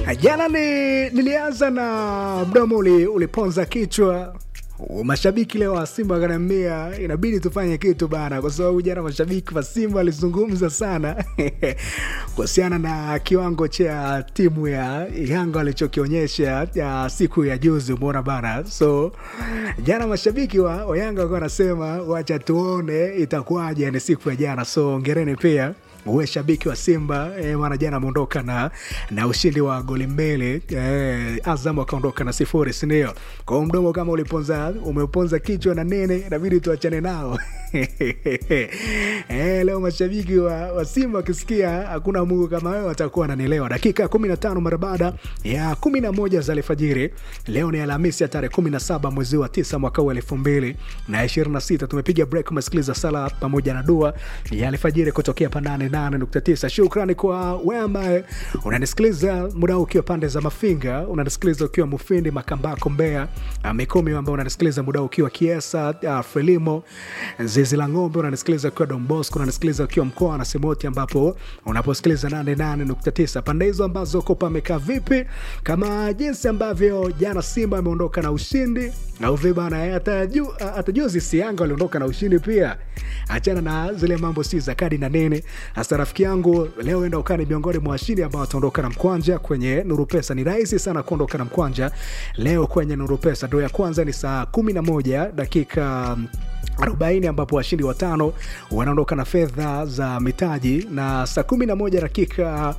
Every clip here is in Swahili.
Jana ni, nilianza na mdomo uli, uliponza kichwa mashabiki leo wa Simba wakaniambia inabidi tufanye kitu bana, kwa sababu jana mashabiki wa Simba walizungumza sana kuhusiana na kiwango cha timu ya Yanga walichokionyesha ya siku ya juzi, umeona bana. So jana mashabiki wa, wa Yanga walikuwa wanasema wacha tuone itakuwaje ni siku ya jana. So ongereni pia uwe shabiki wa Simba eh, maana jana ameondoka na, na ushindi wa goli mbili eh, Azam akaondoka na sifuri, sindio? Kwa hiyo mdomo kama uliponza umeponza kichwa na nene, inabidi tuachane nao eh, leo mashabiki wa, wa Simba wakisikia hakuna Mungu kama wewe watakuwa wananielewa. Dakika kumi na tano mara baada ya kumi na moja za alfajiri, leo ni Alhamisi ya tarehe kumi na saba mwezi wa tisa mwaka huu elfu mbili na ishirini na sita. Tumepiga break, umesikiliza sala pamoja na dua ya alfajiri kutokea panane 8.9. Shukrani kwa wewe ambaye unanisikiliza muda huu ukiwa pande za Mafinga, unanisikiliza ukiwa Mufindi, Makambako, Mbeya, Mikumi, ambaye unanisikiliza muda huu ukiwa Kiesa, uh, Frelimo, Zizi la Ng'ombe, unanisikiliza ukiwa Don Bosco, unanisikiliza ukiwa mkoa na Semoti, ambapo unaposikiliza 88.9. Pande hizo ambazo uko pamekaa vipi, kama jinsi ambavyo jana Simba ameondoka na ushindi au vibana, hata juzi si Yanga waliondoka na ushindi pia. Achana na zile mambo si za kadi na nene hasa rafiki yangu, leo enda ukani miongoni mwa washindi ambao wataondoka na mkwanja kwenye Nuru Pesa. Ni rahisi sana kuondoka na mkwanja leo kwenye Nuru Pesa. Doo ya kwanza ni saa 11 dakika 40 ambapo washindi watano wanaondoka na fedha za mitaji na saa 11 dakika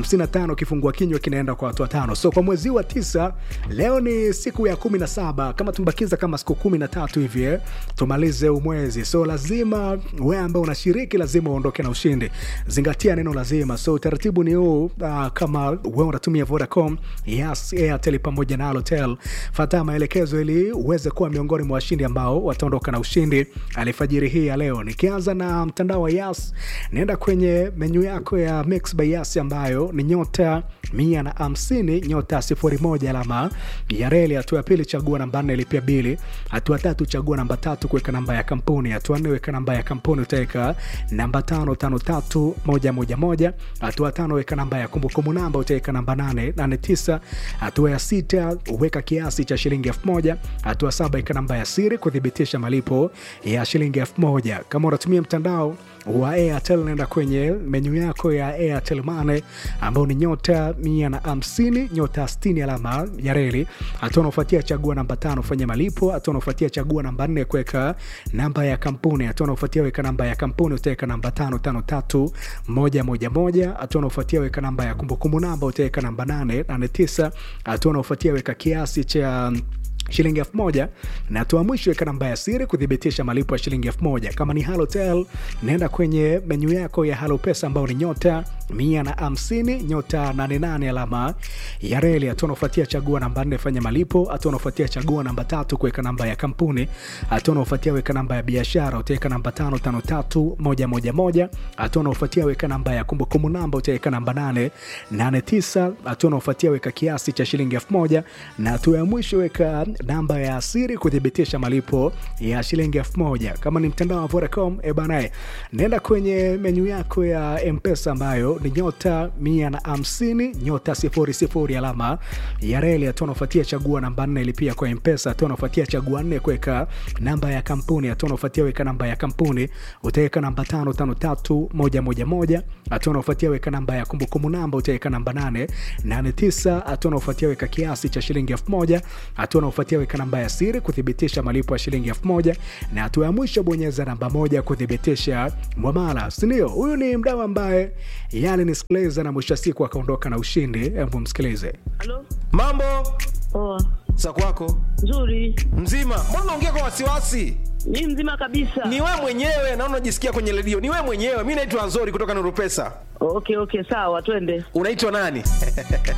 55 kifungua kinywa kinaenda kwa watu watano. So kwa mwezi wa tisa, leo ni siku ya 17, kama tumbakiza kama siku 13 hivi tumalize umwezi. So lazima wewe ambao unashiriki lazima uondoke na ushindi. Zingatia neno lazima. So utaratibu ni huu, uh, kama wewe unatumia Vodacom, Yas, Airtel pamoja na Halotel, fuata maelekezo ili uweze kuwa miongoni mwa washindi ambao wataondoka na ushindi alfajiri hii ya leo. Nikianza na mtandao wa Yas, naenda kwenye menyu yako ya Mix by Yas ambayo ni nyota mia na hamsini nyota sifuri moja alama ya reli. Hatua ya pili chagua namba nne ilipia bili. Hatua tatu chagua namba tatu kuweka namba ya kampuni. Hatua nne weka namba ya kampuni utaweka namba tano tano tatu moja moja moja. Hatua tano weka namba ya kumbukumbu namba utaweka namba nane nane tisa. Hatua ya sita weka kiasi cha shilingi elfu moja. Hatua saba weka namba ya siri kuthibitisha malipo ya shilingi elfu moja. Kama unatumia mtandao wa Airtel naenda kwenye menyu yako ya Airtel Money ambao ni nyota mia na hamsini nyota sitini alama ya reli. Hatua unaofuatia chagua namba tano fanya malipo. Hatua unaofuatia chagua namba nne kuweka namba ya kampuni. Hatua unaofuatia weka namba ya kampuni utaweka namba tano tano tatu moja moja moja. Hatua unaofuatia weka namba ya kumbukumbu namba utaweka namba nane nane tisa. Hatua unaofuatia weka kiasi cha shilingi elfu moja na hatua mwisho weka namba ya siri kuthibitisha malipo ya shilingi elfu moja. Kama ni Halotel, naenda kwenye menyu yako ya Halo Pesa ambao ni nyota mia na hamsini nyota nane nane alama ya reli. Hatua unaofuatia chagua namba nne fanya malipo. Hatua unaofuatia chagua namba tatu kuweka namba ya kampuni. Hatua unaofuatia weka namba ya biashara utaweka namba tano tano tatu moja moja moja. Hatua unaofuatia weka namba ya kumbukumbu namba utaweka namba nane nane tisa. Hatua unaofuatia weka kiasi cha shilingi elfu moja na hatua ya mwisho weka namba ya siri kuthibitisha malipo ya shilingi elfu moja. Kama ni mtandao wa Vodacom, e banae, nenda kwenye menyu yako ya Mpesa ambayo ni nyota mia na hamsini nyota sifuri sifuri alama ya reli. Hatua unaofuatia chagua namba nne ilipia kwa Mpesa. Hatua unaofuatia chagua nne kuweka namba ya kampuni. Hatua unaofuatia weka namba ya kampuni utaweka namba tano tano tatu moja moja moja. Hatua unaofuatia weka namba ya kumbukumbu namba utaweka namba nane nane tisa. Hatua unaofuatia weka kiasi cha shilingi elfu moja. Hatua unaofuatia weka namba ya siri kuthibitisha malipo ya shilingi elfu moja na hatua ya mwisho bonyeza namba moja kuthibitisha mwamala, sindio? Huyu ni mdau ambaye yale nisikiliza na mwisho wa siku akaondoka na ushindi. Hebu msikilize. Halo? Mambo Poa. za kwako Nzuri. mzima? Mbona unaongea kwa wasiwasi? Ni mzima kabisa. Ni wewe mwenyewe na unajisikia kwenye redio, ni wewe mwenyewe. Mi naitwa Nzori kutoka Nuru Pesa. Okay, okay, sawa, twende. Unaitwa nani?